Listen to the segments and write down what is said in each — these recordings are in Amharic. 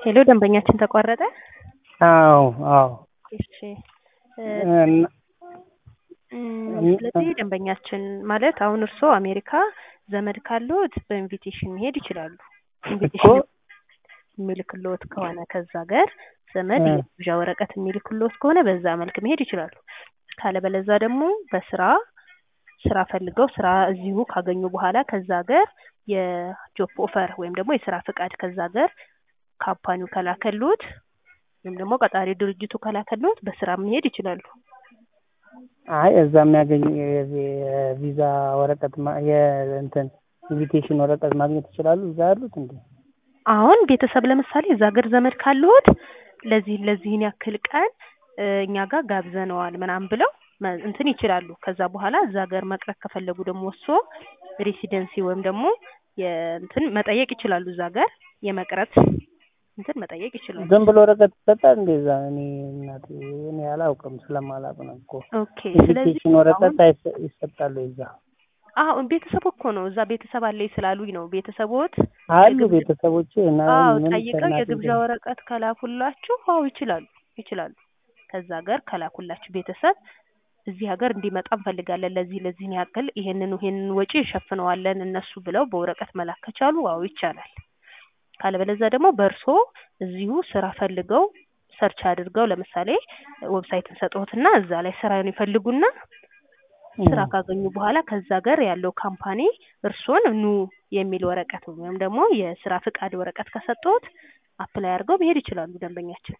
ሄሎ ደንበኛችን ተቋረጠ? አዎ አዎ እሺ እ እና እም፣ ስለዚህ ደንበኛችን ማለት አሁን እርስዎ አሜሪካ ዘመድ ካለዎት በኢንቪቴሽን መሄድ ይችላሉ። እኮ ኢንቪቴሽን የሚልክልዎት ከሆነ ከዛ ሀገር ዘመድ እ የግብዣ ወረቀት የሚልክልዎት ከሆነ በዛ መልክ መሄድ ይችላሉ። ካለበለዛ ደግሞ በስራ ስራ ፈልገው ስራ እዚሁ ካገኙ በኋላ ከዛ ሀገር የጆብ ኦፈር ወይም ደግሞ የስራ ፍቃድ ከዛ ሀገር ካምፓኒው ከላከልዎት ወይም ደግሞ ቀጣሪ ድርጅቱ ከላከልዎት በስራ መሄድ ይችላሉ። አይ እዛ የሚያገኝ የቪዛ ወረቀት ማ- የእንትን ኢንቪቴሽን ወረቀት ማግኘት ይችላሉ እዛ ያሉት እንዴ? አሁን ቤተሰብ ለምሳሌ እዛ ሀገር ዘመድ ካለዎት ለዚህ ለዚህን ያክል ቀን እ እኛ ጋር ጋብዘነዋል ምናምን ብለው መ- እንትን ይችላሉ። ከዛ በኋላ እዛ ሀገር መቅረት ከፈለጉ ደግሞ እርስዎ ሬሲደንሲ ወይም ደግሞ የእንትን መጠየቅ ይችላሉ። እዛ ሀገር የመቅረት እንትን መጠየቅ ይችላሉ። ዝም ብሎ ወረቀት ይሰጣል እንዴ እዛ? እኔ እናቴ እኔ አላውቅም ስለማላውቅ ነው እኮ። ኦኬ ስለዚህ ኢንቪቴሽን አሁን ወረቀት አይሰ- ይሰጣሉ እዛ? አዎ ቤተሰብ እኮ ነው እዛ ቤተሰብ አለኝ ስላሉኝ ነው። ቤተሰቦት አሉ የግብዣ ቤተሰቦቼ እና አዎ ምን ጠይቀው ከእናቴ የግብዣ ጋር ወረቀት ከላኩላችሁ አዎ ይችላሉ ይችላሉ። ከዛ ሀገር ከላኩላችሁ ቤተሰብ እዚህ ሀገር እንዲመጣ እንፈልጋለን ለዚህ ለዚህን ያክል ይሄንን ይሄንን ወጪ እንሸፍነዋለን እነሱ ብለው በወረቀት መላክ ከቻሉ አዎ ይቻላል። ካለበለዚያ ደግሞ በእርሶ እዚሁ ስራ ፈልገው ሰርች አድርገው ለምሳሌ ዌብሳይት እንሰጥዎትና እዛ ላይ ስራውን ይፈልጉና ስራ እ ካገኙ በኋላ ከዛ ሀገር ያለው ካምፓኒ እርሶን ኑ የሚል ወረቀት ወይም ደግሞ የስራ ፍቃድ ወረቀት ከሰጠዎት አፕላይ አድርገው መሄድ ይችላሉ ደንበኛችን።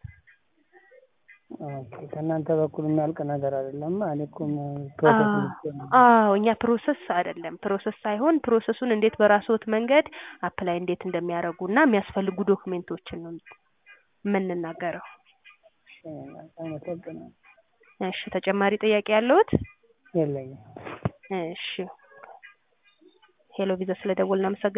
ኦኬ ከእናንተ በኩል የሚያልቅ ነገር አይደለም። እኔ እኮ ፕሮሰስ አዎ ልኬ ነው። አዎ እኛ ፕሮሰስ አይደለም ፕሮሰስ ሳይሆን ፕሮሰሱን እንዴት በራስዎት መንገድ አፕላይ እንዴት እንደሚያደርጉ እና የሚያስፈልጉ ዶክሜንቶችን ነው የምንናገረው። እሺ፣ አመሰግናለሁ። እሺ ተጨማሪ ጥያቄ ያለዎት? የለኝም። እሺ ሄሎ ቪዛ ስለደወልን እናመሰግናለን።